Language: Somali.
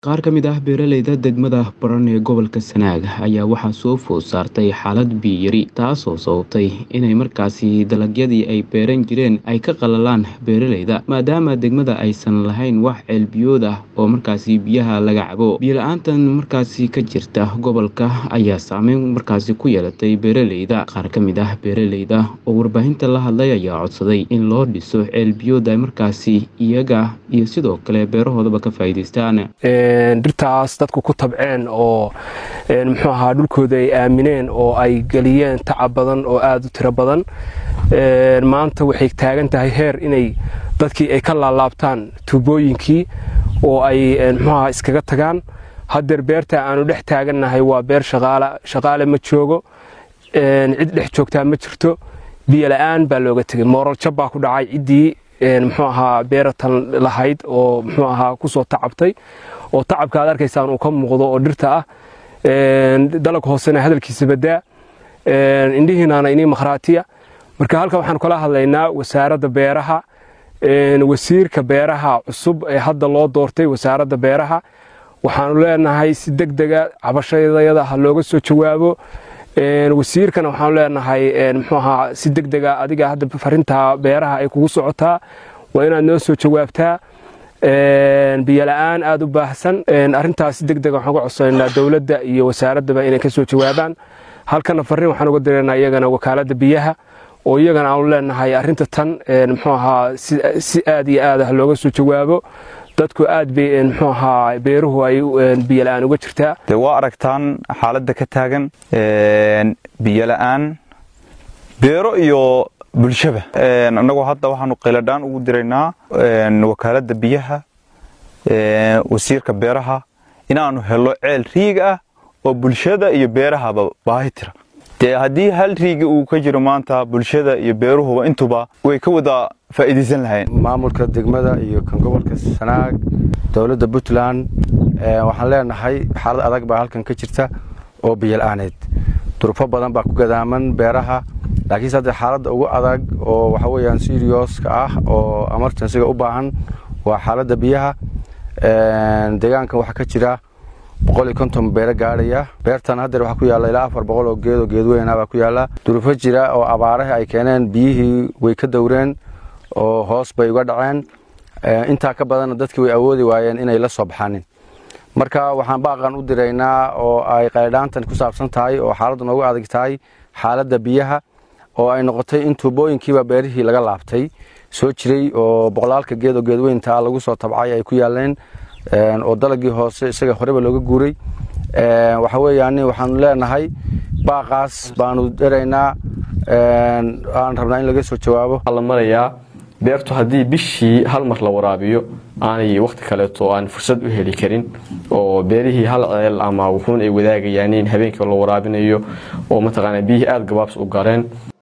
Qaar ka mid ah beeralayda degmada Baran ee gobolka Sanaag ayaa waxaa soo food saartay xaalad biyo yari taasoo sababtay inay markaasi dalagyadii ay beeran jireen ay ka qalalaan beeralayda maadaama degmada aysan lahayn wax ceel biyood ah oo markaasi biyaha laga cabo biyo la-aantan markaasi ka jirta gobolka ayaa saameyn markaasi ku yeelatay beeralayda qaar ka mid ah beeralayda oo warbaahinta la hadlay ayaa codsaday in loo dhiso ceel biyood ay markaasi iyaga iyo sidoo kale beerahoodaba ka faa'iidaystaan dhirtaas dadku ku tabceen oo muxuu ahaa dhulkooda ay aamineen oo ay geliyeen tacab badan oo aada u tiro badan maanta waxay taagan tahay heer inay dadkii ay ka laalaabtaan tuubooyinkii oo ay muxuu ahaa iskaga tagaan haddeer beerta aanu dhex taagannahay waa beer shaqaale ma joogo cid dhex joogtaa ma jirto biyo la-aan baa looga tegay mooral jab baa ku dhacay ciddii muxuu ahaa beeratan lahayd oo muxuu ahaa kusoo tacabtay oo tacabka aad arkaysaan uu ka muuqdo oo dhirta ah dalag hoosena hadalkiisa badaa indhihiinaana inii makhraatiya marka halkan waxaan kala hadlaynaa wasaaradda beeraha wasiirka beeraha cusub ee hadda loo doortay wasaaradda beeraha waxaanu leenahay si deg dega cabashadayada ha looga soo jawaabo wasiirkana waxaanu leenahay muxuu ahaa si deg dega adiga hadda farinta beeraha ay kugu socotaa waa inaad noo soo jawaabtaa biyo la-aan aada u baahsan arrintaas si deg dega waxaan uga codsananaa dowladda iyo wasaaraddaba inay ka soo jawaabaan halkana fariin waxaan uga diranaa iyagana wakaaladda biyaha oo iyagana aanu leenahay arrinta tan muxuu ahaa si aad iyo aad ah looga soo jawaabo dadku aad bay muxuu ahaa beeruhu ay biyo la-aan uga jirtaa de waa aragtaan xaaladda ka taagan biyo la-aan beero iyo bulshaba annagoo hadda waxaanu qayladhaan ugu diraynaa wakaaladda biyaha wasiirka beeraha inaanu helo ceel riig ah oo bulshada iyo beerahaba baahi tira dee haddii hal riigi uu ka jiro maanta bulshada iyo beeruhuba intuba way ka wada faa'iidaysan lahayn maamulka degmada iyo kan gobolka sanaag dowladda puntland waxaan leenahay xaalad adag baa halkan ka jirta oo biyo la-aaneed durufo badan baa ku gadaaman beeraha laakiinse hadda xaaladda ugu adag oo waxa weeyaan sirioska ah oo emergensiga u baahan waa xaaladda biyaha deegaankan waxaa ka jira boqol iyo konton beero gaadhaya beertan haddeer waxaa ku yaalla ilaa afar boqol oo geed oo geedweyna baa ku yaalla durufo jira oo abaaraha ay keeneen biyihii way ka dowreen oo hoos bay uga dhaceen intaa ka badanna dadkii way awoodi waayeen inay la soo baxanin marka waxaan baaqan u diraynaa oo ay qaydhaantan ku saabsan tahay oo xaaladdu noogu adag tahay xaaladda biyaha oo ay noqotay in tuubooyinkiiba beerihii laga laabtay soo jiray oo boqolaalka geed oo geedweynta lagu soo tabcay ay ku yaaleen oo dalagii hoose isaga horeba looga guuray waxa weeyaan waxaanu leenahay baaqaas baanu deraynaa aan rabnaa in laga soo jawaabo la marayaa beertu haddii bishii hal mar la waraabiyo aanay wakhti kaleeto aan fursad u heli karin oo beerihii hal ceel ama wuxuun ay wadaagayaan in habeenkii la waraabinayo oo mataqaanaa biyihii aada gabaabs u gareen